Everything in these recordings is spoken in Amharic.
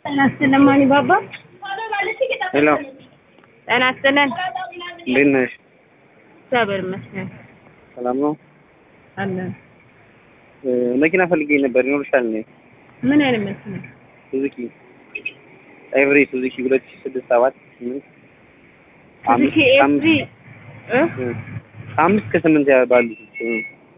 ጤና ይስጥልን ማኒ ባባ። ሄሎ ጤና ይስጥልን። እንዴት ነሽ? እግዚአብሔር ይመስገን ሰላም ነው? አለን። እ መኪና ፈልጌ ነበር ይኖርሻል እንዴ? ምን አይነት መኪና? ሱዙኪ ኤቭሪ ሱዙኪ ሁለት ሺህ ስድስት ሰባት ስምንት ሱዙኪ ኤፍዚ እ እ ከአምስት ከስምንት ያ- ባሉት እ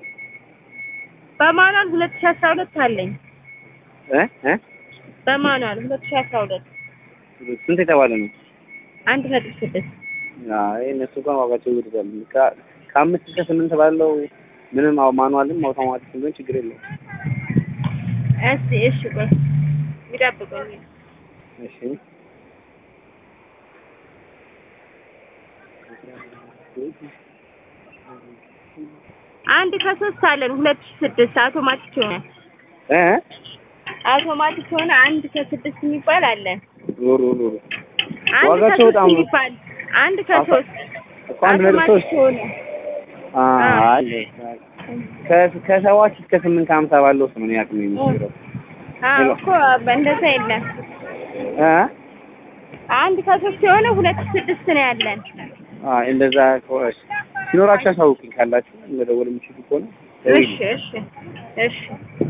በማኑዋል ሁለት ሺህ አስራ ሁለት አለኝ። እ እ በማኑዋል ሁለት ሺህ አስራ ሁለት ስንት የተባለ ነው? አንድ ነጥብ ስድስት አይ እነሱ እንኳን ዋጋቸው ይወድዳል። ከ- ከአምስት እስከ ስምንት ባለው ምንም አው ማኑዋልም አውቶማቲክ ቢሆን ችግር የለውም። እስቲ እሺ ቆይ ይጠብቁኝ። እሺ አንድ ከሶስት አለን ሁለት ሺህ ስድስት አውቶማቲክ የሆነ እ አውቶማቲክ የሆነ አንድ ከስድስት የሚባል አለን። ዞሮ ዞሮ አንድ ዋጋቸው ከሶስት በጣም ነው። የሚባል አንድ ከሶስት እኮ አንድ ነጥብ አውቶማቲክ ሶስት የሆነ አይ ከ- ከሰባት እስከ ስምንት ከሀምሳ ባለው ውስጥ ነው እኔ አቅሜ የሚችለው አዎ እኮ እንደዛ የለም። እ አንድ ከሶስት የሆነ ሁለት ስድስት ነው ያለን። አይ እንደዛ ከሆነ ሲኖራችሁ አሳውቁኝ ካላችሁ መደወል የምችሉ ከሆነ እሺ እሺ እሺ